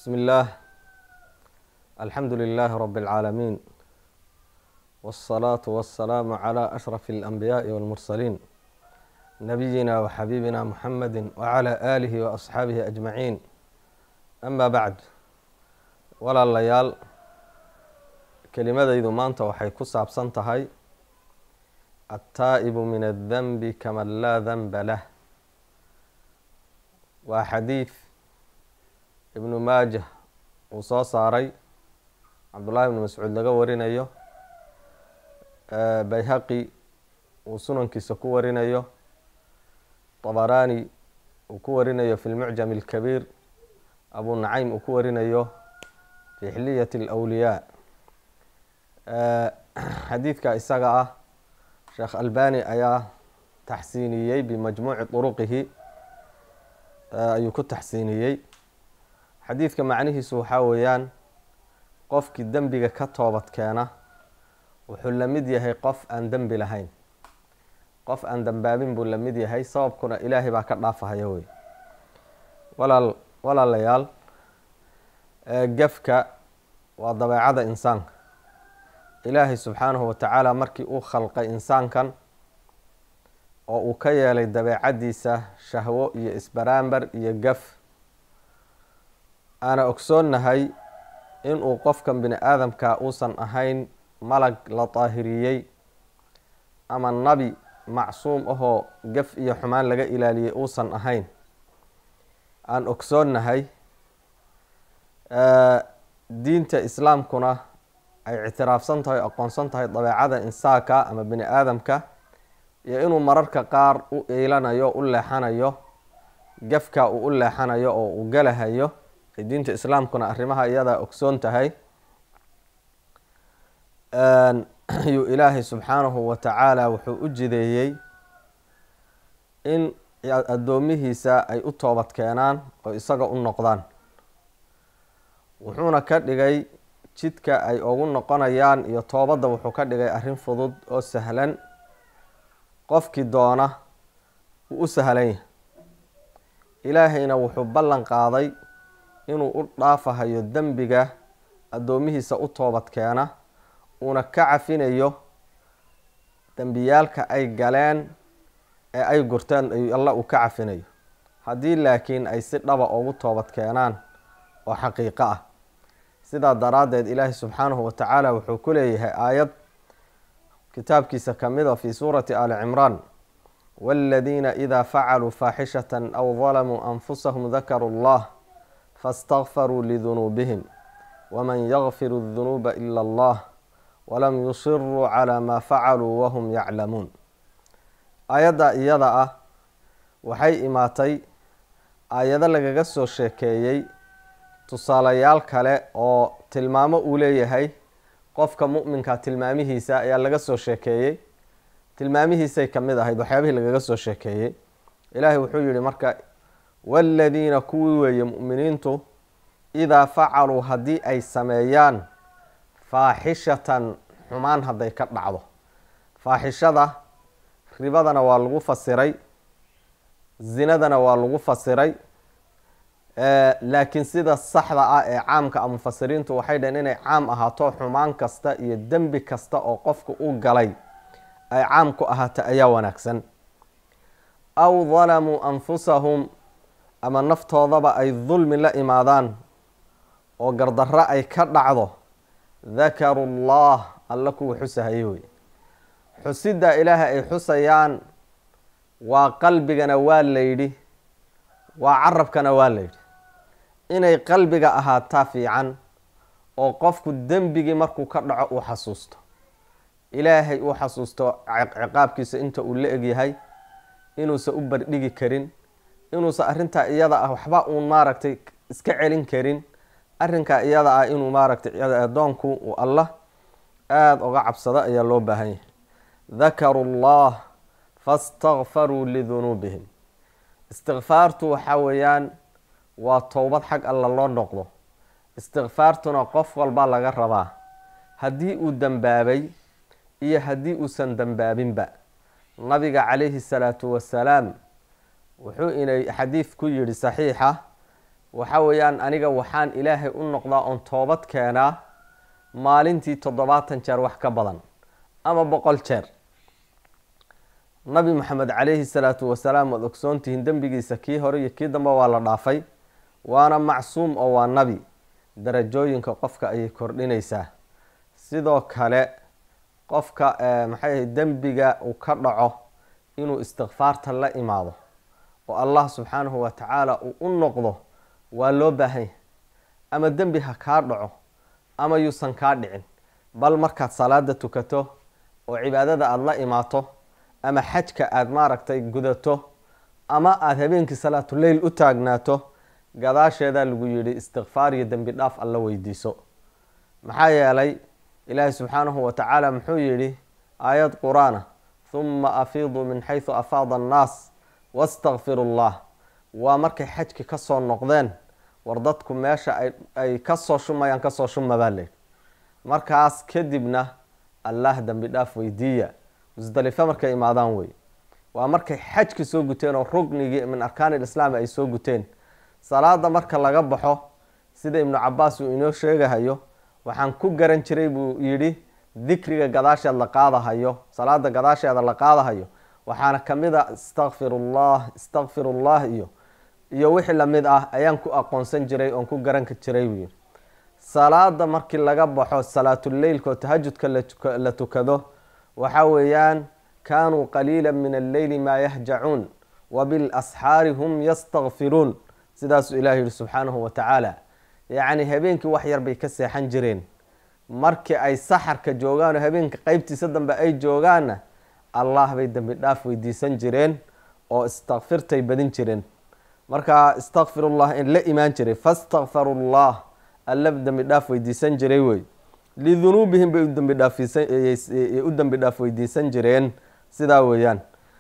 بسم الله الحمد لله رب العالمين والصلاة والسلام على أشرف الأنبياء والمرسلين نبينا وحبيبنا محمد وعلى آله وأصحaabihi أجمعين أما بعد walaalayaal kelimadaydu maanta waxay ku saabsan tahay الtaaئب min الdنب kaman laa dنba lah waa xadiid ibnu maajah uu soo saaray cabdullahi ibnu mascuud laga warinayo bayhaqi uu sunankiisa ku warinayo طabarani uu ku warinayo fi lmucjam اlkabiir abu nacaym uu ku warinayo fi xiliyat اlأwliyaa xadiidka isaga ah sheekh albani ayaa taxsiiniyey bimajmuuci طuruqihi ayuu ku taxsiiniyey xadiidka macnihiisu waxaa weeyaan qofkii dembiga ka toobad keena wuxuu la mid yahay qof aan dembi lahayn qof aan dembaabin buu la mid yahay sababkuna ilaahay baa ka dhaafahaya wey walaal walaalayaal gefka waa dabeecada insaanka ilaahay subxaanahu watacaala markii uu khalqay insaankan oo uu ka yeelay dabeecadiisa shahwo iyo isbaraambar iyo gaf aana ogsoonnahay inuu qofkan bini aadamka uusan ahayn malag la daahiriyey ama nabi macsuum ahoo gaf iyo xumaan laga ilaaliyey uusan ahayn aan ogsoonnahay diinta islaamkuna ay ictiraafsan tahay aqoonsan tahay dabeecada insaanka ama bini aadamka iyo inuu mararka qaar u iilanayo u leexanayo gafka uu u leexanayo oo uu galahayo ay diinta islaamkuna arrimaha iyadaa ogsoon tahay ayuu ilaahay subxaanahu wa tacaala wuxuu u jideeyey in addoomihiisa ay u toobad keenaan oo isaga u noqdaan wuxuuna ka dhigay jidka ay ugu noqonayaan iyo toobadda wuxuu ka dhigay arrin fudud oo sahlan qofkii doona uu u sahlan yahay ilaahayna wuxuu ballan qaaday inuu u dhaafahayo dembiga addoomihiisa u toobad keena uuna ka cafinayo dembiyaalka ay galeen ee ay gurteen alla uu ka cafinayo haddii laakiin ay si dhaba ugu toobad keenaan oo xaqiiqo ah sidaa daraaddeed ilaahi subxaanahu watacaala wuxuu ku leeyahay aayad kitaabkiisa kamida fi suurati ali cimraan wاladiina ida facaluu faaxishata aw dalamuu anfusahum dakaruu اllah faاstakfaruu lidunuubihim waman yakfiru اdunuuba ila allah walam yusiruu calى ma facaluu wahum yaclamuun aayadda iyada ah waxay imaatay aayado lagaga soo sheekeeyey tusaalayaal kale oo tilmaamo uu leeyahay qofka mu'minka tilmaamihiisa ayaa laga soo sheekeeyey tilmaamihiisay ka mid ahayd waxyaabihii lagaga soo sheekeeyey ilaahay wuxuu yihi marka waaladiina kuwii weeye mu'miniintu idaa facaluu haddii ay sameeyaan faaxishatan xumaan hadday ka dhacdo faaxishada ribadana waa lagu fasiray zinadana waa lagu fasiray laakiin sida saxda ah ee caamka a mufasiriintu waxay dhaheen inay caam ahaato xumaan kasta iyo dembi kasta oo qofka u galay ay caam ku ahaato ayaa wanaagsan aw dalamuu anfusahum ama naftoodaba ay dulmi la imaadaan oo gardarro ay ka dhacdo dakaru llah alla kuwa xusahaye wey xusidda ilaaha ay xusayaan waa qalbigana waa layidhi waa carabkana waa layidhi inay qalbiga ahaataa fiican oo qofku dembigii markuu ka dhaco uu xasuusto ilaahay uu xasuusto ciqaabkiisa inta uu la egyahay inuusan u bardhigi karin inuusan arrintaa iyada ah waxba uun maaragtay iska celin karin arrinkaa iyada ah inuu maaragtay addoonku uu allah aada uga cabsado ayaa loo baahan yahay dakaru llah fastakfaruu lidunuubihim istikfaartu waxaa weeyaan waa towbad xag alla loo noqdo istikfaartuna qof walba laga rabaa haddii uu dembaabay iyo haddii uusan dembaabinba nabiga calayhi salaatu wasalaam wuxuu inay xadiid ku yidhi saxiixa waxa weeyaan aniga waxaan ilaahay u noqdaa oon toobad keenaa maalintii toddobaatan jeer wax ka badan ama boqol jeer nabi maxamed calayhi salaatu wasalaam waad ogsoontihiin dembigiisa kii hore iyo kii dambe waa la dhaafay waana macsuum oo waa nabi darajooyinka qofka ayay kordhinaysaa sidoo kale qofka maxay ahay dembiga uu ka dhaco inuu istikfaarta la imaado oo allah subxaanahu wa tacaala uu u noqdo waa loo baahanya ama dembi ha kaa dhaco ama yuusan kaa dhicin bal markaad salaada tukato oo cibaadada aada la imaato ama xajka aada maaragtay gudato ama aada habeenkii salaatuleyl u taagnaato gadaasheedaa lagu yidhi istikfaar iyo dembi dhaaf alla weydiiso maxaa yeelay ilaahi subxaanahu wa tacaala muxuu yidhi aayad qur-aana huma afiiduu min xaysu afaada annaas wastakfiru llah waa markay xajki kasoo noqdeen war dadku meesha ay kasoo shumayaan kasoo shuma baa leydhi markaas kadibna allah dembi dhaaf weydiiya musdalife markay imaadaan wey waa markay xajki soo guteen oo rugnigii min arkaan ilislaam ay soo guteen salaada marka laga baxo sida ibnu cabaas uu inoo sheegahayo waxaan ku garan jiray buu yidhi dikriga gadaasheed la qaadahayo salaada gadaasheeda la qaadahayo waxaana kamid a istakfirullah istakfirullah iyo iyo wixii lamid ah ayaan ku aqoonsan jiray oon ku garan jiray buu yidhi salaada markii laga baxo salaatuleylka oo tahajudka la tukado waxa weeyaan kaanuu qaliila min alleyli maa yahjacuun wabilasxaari hum yastakfiruun sidaasuu ilahi yihi subxaanahu wa tacaala yacni habeenkii wax yar bay ka seexan jireen markii ay saxarka joogaan oo habeenka qeybtiisa dambe ay joogaanna allah bay dembi dhaaf weydiisan jireen oo istakfirtay badin jireen markaa istakfirullah in la imaan jiray fastakfaru llah alla dembi dhaaf weydiisan jiray wey lidunuubihim bay u dembi dhaaf weydiisan jireen sidaa weeyaan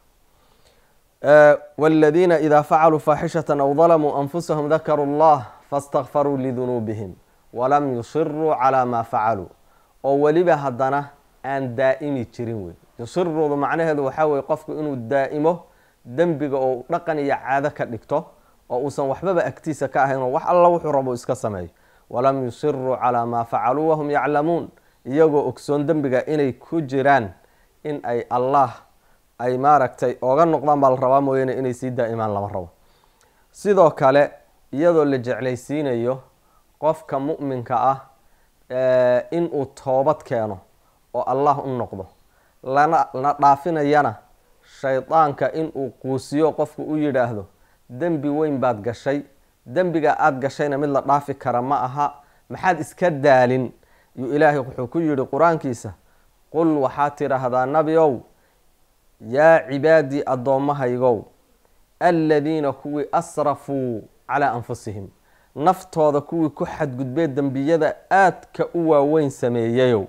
wاladiina ida facaluu faaxishata aw dalamuu anfusahum dakaruu اllah fastakfaruu lidunuubihim walam yusiruu calaa maa facaluu oo weliba haddana aan daa'imi jirin wey yusiruudu macnaheedu waxaa weye qofku inuu daa'imo dembiga oo dhaqan iyo caado ka dhigto oo uusan waxbaba agtiisa ka ahayn oo wax alla wuxuu rabo iska sameeyo walam yusiruu calaa maa facaluu wahum yaclamuun iyagoo ogsoon dembiga inay ku jiraan in ay allah ay maaragtay ooga noqdaan baa la rabaa mooyaane inay sii daa'imaan lama rabo sidoo kale iyadoo la jeclaysiinayo qofka mu'minka ah inuu toobad keeno oo allah u noqdo lana la dhaafinayana shaydaanka inuu quusiyo qofku u yidhaahdo dembi weyn baad gashay dembiga aada gashayna mid la dhaafi kara ma aha maxaad iska daalin yuu ilaahay wuxuu ku yidhi qur-aankiisa qul waxaad tidhaahdaa nabi ow yaa cibaadii addoommahaygow aladiina kuwii asrafuu calaa anfusihim naftooda kuwii ku xadgudbee dembiyada aadka u waaweyn sameeyayow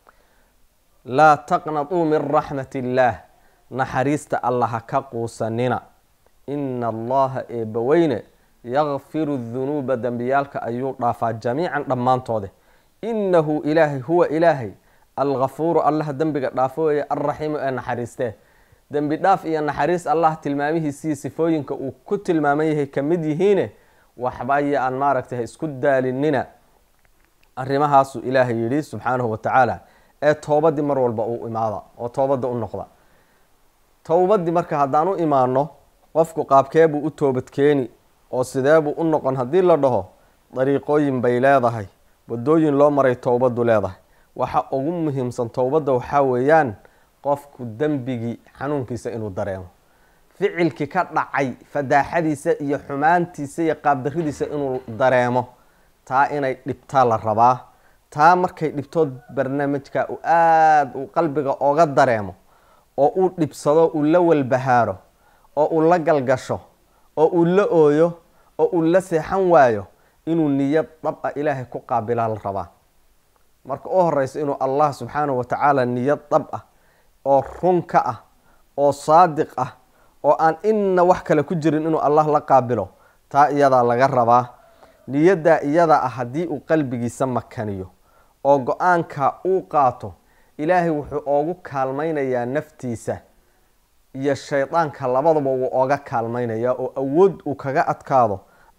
laa taqnatuu min raxmat illaah naxariista alla ha ka quusanina ina allaha eebbaweyne yakfiru dunuuba dembiyaalka ayuu dhaafaa jamiican dhammaantoode inahu ilaahay huwa ilaahay algafuuru allaha dembiga dhaafo weeye alraxiimu ee naxariistee dembi dhaaf iyo naxariis allah tilmaamihiisii sifooyinka uu ku tilmaaman yahay ka mid yihiine waxbaya aan maaragtay ha isku daalinina arrimahaasuu ilaahay yidhi subxaanahu wa tacaala ee toobadii mar walba uu imaada oo toobadda u noqda towbadii marka haddaan u imaano qofku qaabkeebuu u toobadkeeni oo sideebuu u noqon haddii la dhaho dariiqooyin bay leedahay wadooyin loo maray towbadu leedahay waxa ugu muhiimsan towbadda waxaa weeyaan qofku dembigii xanuunkiisa inuu dareemo ficilkii ka dhacay fadaaxadiisa iyo xumaantiisa iyo qaabdaridiisa inuu dareemo taa inay dhibtaa la rabaa taa markay dhibtood barnaamijka uu aada uu qalbiga oga dareemo oo uu dhibsado uu la walbahaaro oo uu la galgasho oo uu la ooyo oo uu la seexan waayo inuu niyad dhab ah ilaahay ku qaabilaa la rabaa marka u horeyso inuu allah subxaanahu wa tacaala niyad dhab ah oo run ka ah oo saadiq ah oo aan inna wax kale ku jirin inuu allah la qaabilo taa iyadaa laga rabaa niyaddaa iyada ah haddii uu qalbigiisa makaniyo oo go-aanka uu qaato ilaahay wuxuu oogu kaalmaynayaa naftiisa iyo shaydaanka labadaba wuu ooga kaalmaynayaa oo awood uu kaga adkaado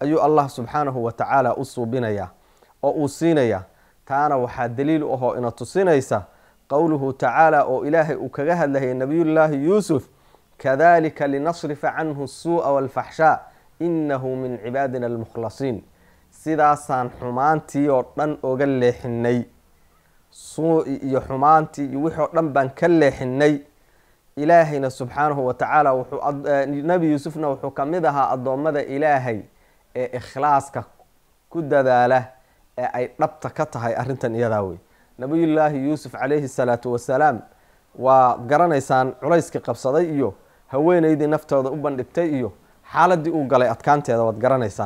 ayuu allah subxaanahu wa tacaala u suubinayaa oo uu siinayaa taana waxaa daliil u ahoo ina tusinaysa qowluhu tacaala oo ilaahay uu kaga hadlayay nabiyullaahi yuusuf kadalika linasrifa canhu suu'a walfaxshaa inahu min cibaadina almukhlasiin sidaasaan xumaantii oo dhan oga leexinay suu-i iyo xumaantii iyo wixii oo dhan baan ka leexinay ilaahayna subxaanahu wa tacaala wuxuu nebi yuusufna wuxuu ka mid ahaa addoommada ilaahay ee ikhlaaska ku dadaala ee ay dhabta ka tahay arrintan iyadaa wey nabiyullaahi yuusuf calayhi salaatu wasalaam waa garanaysaan culayskii qabsaday iyo haweeneydii naftooda u bandhigtay iyo xaaladii uu galay adkaanteeda waad garanaysaan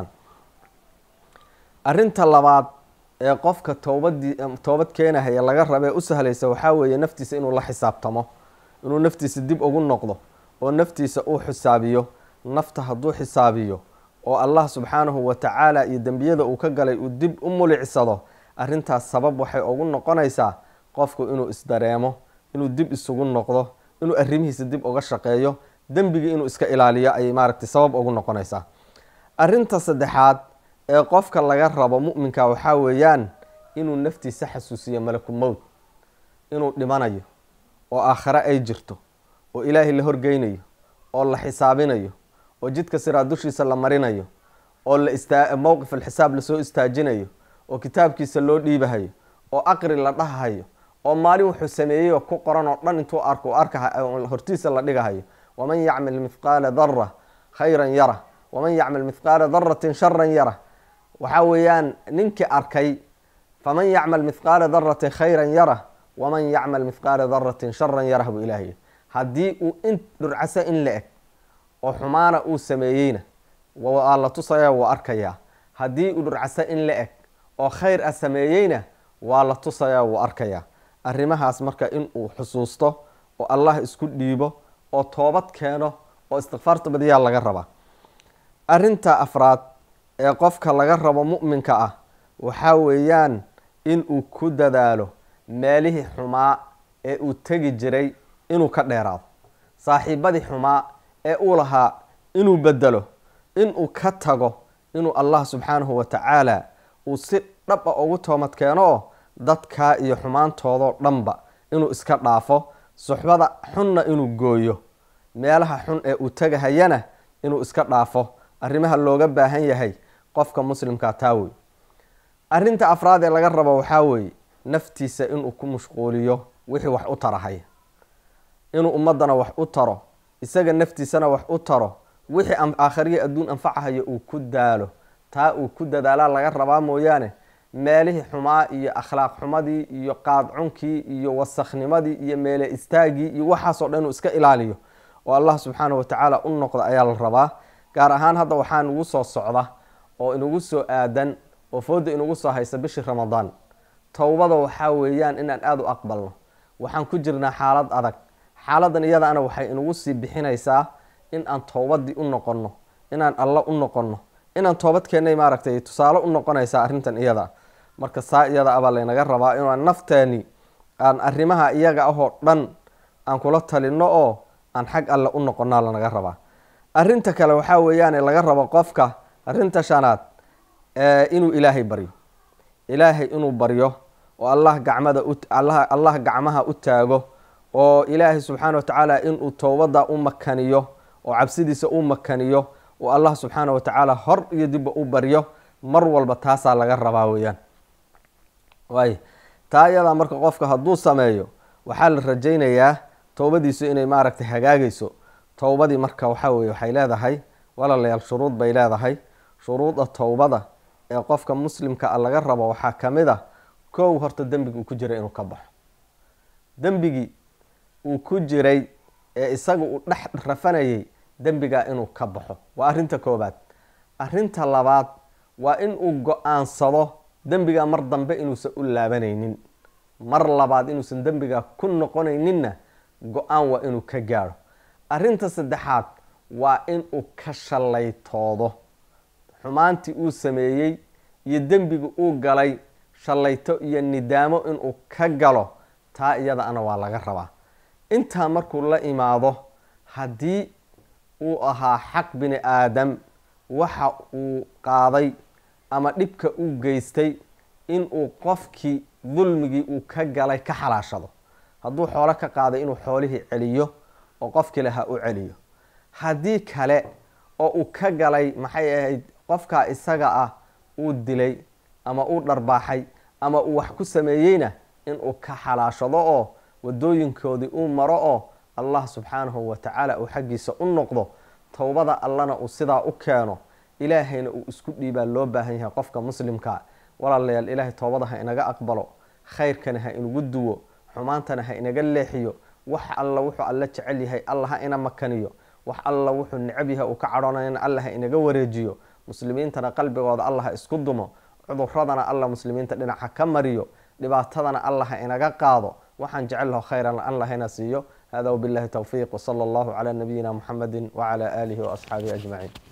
arrinta labaad ee qofka toobadii toobad keenahaya laga rabee u sahlaysa waxaa weeye naftiisa inuu la xisaabtamo inuu naftiisa dib ugu noqdo oo naftiisa uu xisaabiyo nafta hadduu xisaabiyo oo allah subxaanahu wa tacaala iyo dembiyada uu ka galay uu dib u mulicsado arrintaas sabab waxay ugu noqonaysaa qofku inuu isdareemo inuu dib isugu noqdo inuu arrimihiisa dib uga shaqeeyo dembigii inuu iska ilaaliyo ayay maaragtay sabab ugu noqonaysaa arrinta saddexaad ee qofka laga rabo mu'minka waxaa weeyaan inuu naftiisa xasuusiyo malaku mowt inuu dhimanayo oo aakhare ay jirto oo ilaahay la horgeynayo oo la xisaabinayo oo jidka siraa dushiisa la marinayo oo la istaa mowqif alxisaab lasoo istaajinayo oo kitaabkiisa loo dhiibahayo oo aqri la dhahahayo oo maalin wuxuu sameeyey oo ku qoran oo dhan intuu arko arka hortiisa la dhigahayo waman yacmal mithqaala dara khayran yara waman yacmal mithqaala daratin sharan yara waxaa weeyaan ninkii arkay faman yacmal mithqaala daratin khayran yara waman yacmal mithqaala daratin sharan yarah buu ilaahay haddii uu in dhurcaso in la eg oo xumaana uu sameeyeyna waa la tusaya waa arkayaa haddii uu dhurcaso in la eg oo khayr ah sameeyeyna waa la tusayaa wuu arkayaa arrimahaas marka inuu xusuusto oo allah isku dhiibo oo toobad keeno oo istikfaarta badiyaa laga rabaa arrinta afraad ee qofka laga rabo mu'minka ah waxaa weeyaan inuu ku dadaalo meelihii xumaa ee uu tegi jiray inuu ka dheeraado saaxiibadii xumaa ee uu lahaa inuu bedelo inuu ka tago inuu allah subxaanahu wa tacaala uu si dhab a ugu toomad keeno oo dadkaa iyo xumaantoodoo dhanba inuu iska dhaafo suxbada xunna inuu gooyo meelaha xun ee uu tegahayana inuu iska dhaafo arrimaha looga baahan yahay qofka muslimkaa taa wey arrinta afraad ee laga rabo waxaa weeye naftiisa inuu ku mashquuliyo wixii wax u tarahaya inuu ummadana wax u taro isaga naftiisana wax u taro wixii aakhariya adduun anfacahayo uu ku daalo taa uu ku dadaalaa laga rabaa mooyaane meelihii xumaa iyo akhlaaq xumadii iyo qaadcunkii iyo wasaknimadii iyo meele istaagii iyo waxaasoo dhan inuu iska ilaaliyo oo allah subxaanahu watacaala u noqda ayaa la rabaa gaar ahaan hadda waxaa inugu soo socda oo inugu soo aadan oo fooda inugu soo haysa bishii ramadaan towbada waxaa weeyaan inaan aada u aqbalno waxaan ku jirnaa xaalad adag xaaladan iyadaana waxay inugu sii bixinaysaa in aan towbadii u noqonno inaan alla u noqonno inaan toobadkeennay maaragtay tusaale u noqonaysaa arrintan iyada marka saa iyada abaa laynaga rabaa inaan nafteeni aan arrimaha iyaga ahoo dhan aan kula talino oo aan xag alle u noqonaa lanaga rabaa arrinta kale waxaa weeyaane laga rabo qofka arrinta shanaad inuu ilaahay baryo ilaahay inuu baryo oo allah gacmada allah gacmaha u taago oo ilaahay subxaana wa tacaala inuu towbada u makaniyo oo cabsidiisa u makaniyo oo allah subxaana wa tacaala hor iyo dibba u baryo mar walba taasaa laga rabaa weeyaan waay taa iyadaa marka qofka hadduu sameeyo waxaa la rajaynayaa towbadiisu inay maaragtay hagaagayso towbadii marka waxaa weye waxay leedahay walaalayaal shuruud bay leedahay shuruuda towbada ee qofka muslimka a laga rabo waxaa ka mid a kow horta dembigi uu ku jiray inuu ka baxo dembigii uu ku jiray ee isaga uu dhex rafanayay dembigaa inuu ka baxo waa arrinta koobaad arrinta labaad waa in uu go-aansado dembigaa mar dambe inuusan u laabanaynin mar labaad inuusan dembigaa ku noqonayninna go-aan waa inuu ka gaadho arrinta saddexaad waa inuu ka shallaytoodo xumaantii uu sameeyey iyo dembiga uu galay shallayto iyo nidaamo inuu ka galo taa iyada ana waa laga rabaa intaa markuu la imaado haddii uu ahaa xaq bini aadam waxa uu qaaday ama dhibka uu geystay inuu qofkii dulmigii uu ka galay ka xalaashado hadduu xoolo ka qaaday inuu xoolihii celiyo oo qofkii lahaa u celiyo haddii kale oo uu ka galay maxay ahayd qofkaa isaga ah uu dilay ama uu dharbaaxay ama uu wax ku sameeyeyna inuu ka xalaashado oo wadooyinkoodii uu maro oo allah subxaanahu watacaala uu xaggiisa u noqdo towbada allana uu sidaa u keeno ilaahayna uu isku dhiibaa loo baahan yahay qofka muslimkaa walaalayaal ilaahay toobada ha inaga aqbalo khayrkana ha inagu duwo xumaantana ha inaga leexiyo wax alla wuxuu alla jecel yahay alla ha ina makaniyo wax alla wuxuu necab yahay uu ka cadhoonayana alla ha inaga wareejiyo muslimiintana qalbigooda alla ha isku dumo cuduradana alla muslimiinta dhinaca ka mariyo dhibaatadana alla ha inaga qaado waxaan jecel laho khayran alla hana siiyo hada wbillahi towfiiq wsala allahu calaa nabiyina muxamedi wacala aalihi waasxaabihi ajmaciin